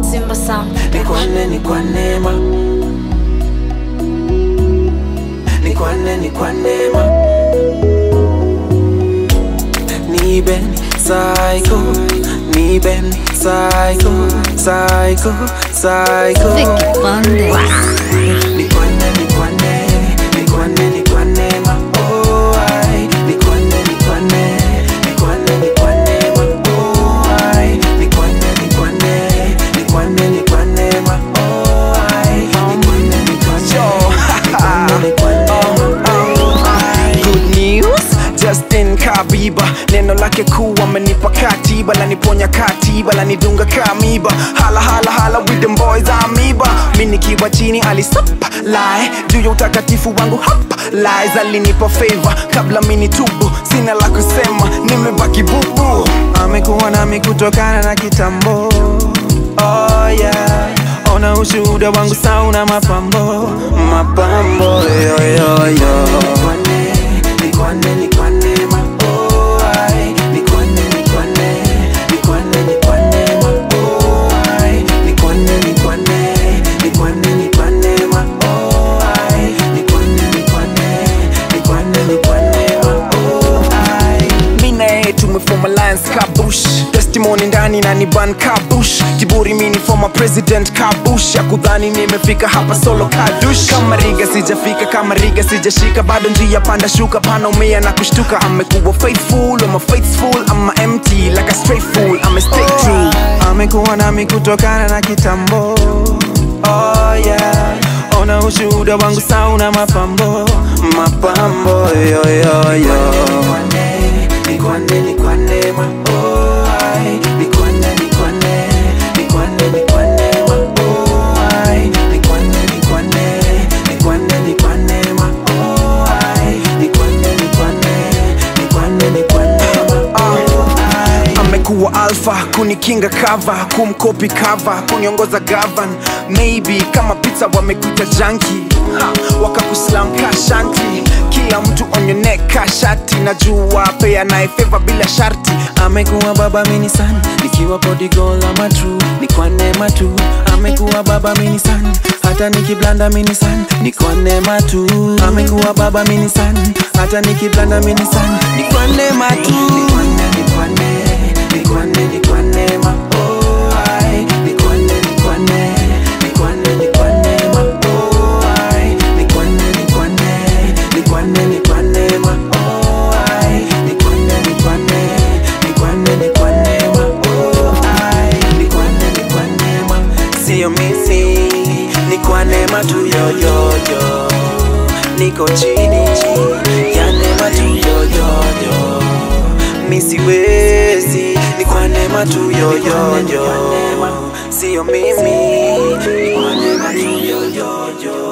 Simba Sound ni kwa nne ni kwa neema ni kwa nne ni kwa neema ni ben psycho ni ben psycho psycho psycho Vicky Bandes ni kwa nne ni kwa nne ni kwa nne ni kwa neema oh ai ni kwa nne ni kwa nne ni kwa nne ni kwa neema oh ai ni kwa nne ni kwa nne ni kwa nne ni kwa neema oh ai ni kwa nne ni kwa nne ni kwa neema oh ai Good news, Justin Kabiba neno lake kuu amenipa katiba laniponya katiba lanidunga kamiba hala hala hala with them boys amiba mi nikiwa chini alisapa lae juu ya utakatifu wangu hapa lies alinipa favor kabla mini tubu sina la kusema nimebaki bubu amekuwa nami kutokana na kitambo oh yeah ona ushuhuda wangu sauna mapambo mapambo yo, yo, yo. kwa nne ni kwa nne ni kwa neema oh ai ni kwa nne ni kwa nne ni kwa nne ni kwa neema oh ai ni kwa nne ni kwa nne ni kwa nne ni kwa neema oh ai ni kwa nne ni kwa nne ni kwa nne ni kwa neema oh ai mi na yeye tumefoma alliance kabush testimony ndani na ni ban kabush kiburi mini former president kabush ya kudhani nimefika hapa solo kadush kama riga sijafika kama riga sijashika bado njia panda shuka pana umea na kushtuka amekuwa faithful ama faithful ama empty like a straight fool ame stay true amekuwa nami kutokana na kitambo oh yeah ona ushuhuda wangu sauna mapambo mapambo yo, yo, yo. kwa nne ni kwa nne ni kwa neema oh ai ni kwa nne ni kwa nne ni kwa nne ni kwa neema oh ai ni kwa nne ni kwa nne ni kwa nne ni kwa neema oh ai ni kwa nne ni kwa nne ni kwa nne ni kwa neema oh ai amekuwa alfa kunikinga kava kumkopi kava kuniongoza gavan maybe kama pizza wamekuita janki wakakuslam ka shanti kila mtu onyoneka shati najua pea naye feva bila sharti amekuwa baba mini sana nikiwa podigola matru ni kwa neema tu amekuwa baba mini sana hata nikiblanda mini sana ni kwa neema tu amekuwa baba mini sana hata nikiblanda mini sana ni kwa neema tu ni kwa nne ni kwa nne ni kwa nne ni kwa neema oh ai ni kwa nne ni kwa nne ni kwa nne ni kwa neema oh ai ni kwa nne ni kwa nne ni kwa nne ni kwa neema oh ai ni kwa nne ni kwa nne ni kwa nne ni kwa neema oh ai ni kwa nne ni kwa neema sio misi ni kwa neema tu yoyoyo niko chini ya neema tu yoyoyo misiwezi ni kwa neema tu yoyoyo sio mimi ni kwa neema tu yoyoyo